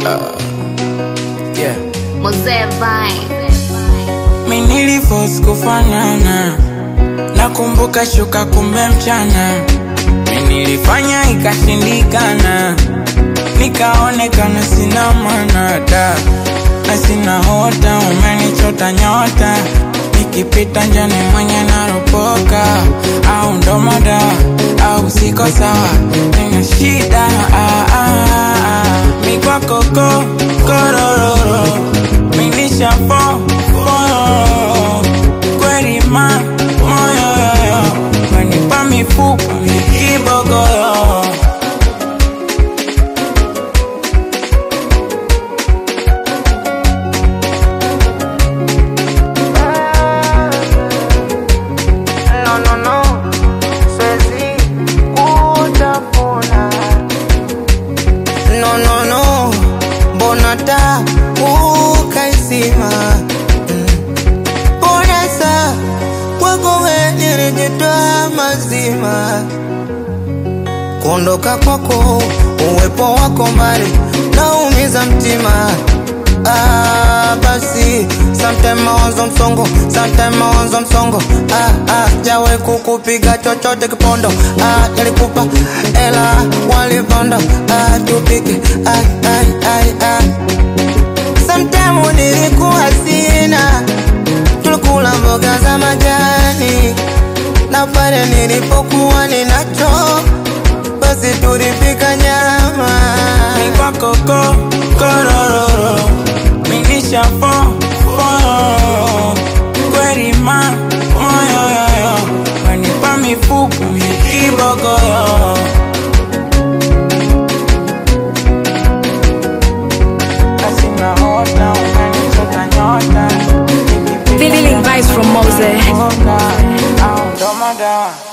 Yeah. Mzee Vine. Mi niliforce kufanana, nakumbuka shuka kumbe mchana. Mi nilifanya ikashindikana, nikaonekana sina maana da na sina hota, umenichota nyota, nikipita njani mwenye naropoka, au ndo mada au siko sawa, nina shida ah, ah, ah. mi kwako ko korororo, mi nishafo fororo, kweli ma moyo yoyo, wanipa mifupa kibogoyo No, no, no, siwezi kutafuna. No, no, no, mbona taa ukaizima? Mm. Mbona saa kwako we nilijitoa mazima? Kuondoka kwako, uwepo wako mbali, naumiza mtima. Ah, basi sometime mawazo msongo, sometime mawazo msongo. Ah, ah, jawe kukupiga chochote kipondo. Ah, nilikupa ela waliponda. Ah, tupike ai ai ai ai. Sometime nilikuwa sina, tulikula mboga za majani, na pale nilipokuwa ninacho, basi tulipika nyama. mi kwako ko korororo, mi nishafo fororo, kweli ma moyo yoyo, wanipa mifupa kibogoyo Asina hota, umenichota nyota, Feeling vibes from Mose. Au ndo madawa